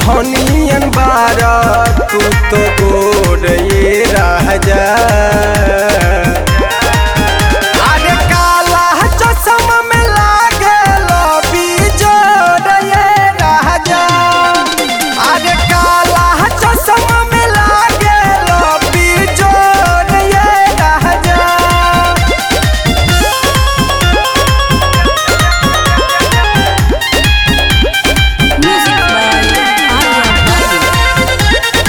धनियन बार तू तो गोर ये राजा अरे काला चश्मा में लागेलो बिजोड़ ये राजा अरे काला चश्मा में लागेलो बिजोड़ ये राजा Music by Arya Badu.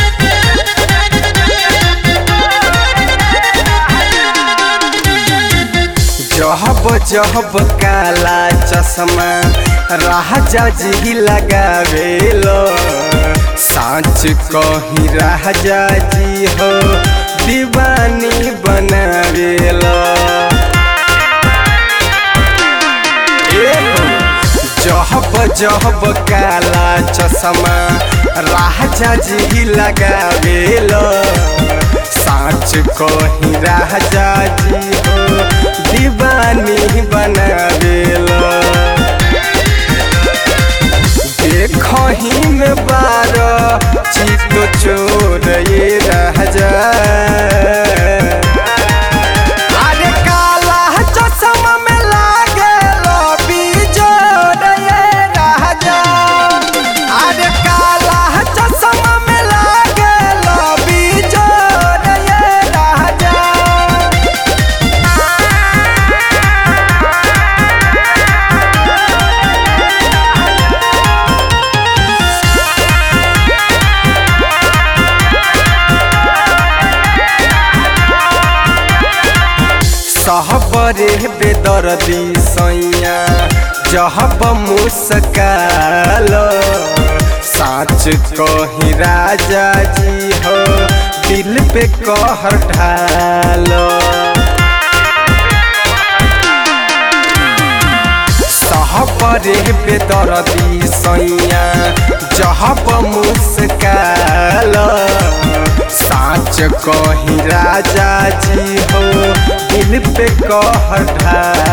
जहब जहब काला चश्मा राजा जी लगावेलो साँच कही राजा जी हो दीवानी बनावेलो एहो, जहब जहब काला चश्मा राजा जी लगावेलो साँच कही राजा जी हो दीवानी बनावेलो देखही में बार चित चोर ये राजा अरे काला चश्मा में लागेलो बिजोड़ ये राजा अरे काला चश्मा में लागेलो बिजोड़ ये राजा सहबरे बेदर्दी सैया जहब मुस्काल साँच कही राजा जी हो दिल पे कहर ढाल सहबरे बेदर्दी सैया जहब मुस्काल साँच कही राजा जी हो दिल पे कहर ढाल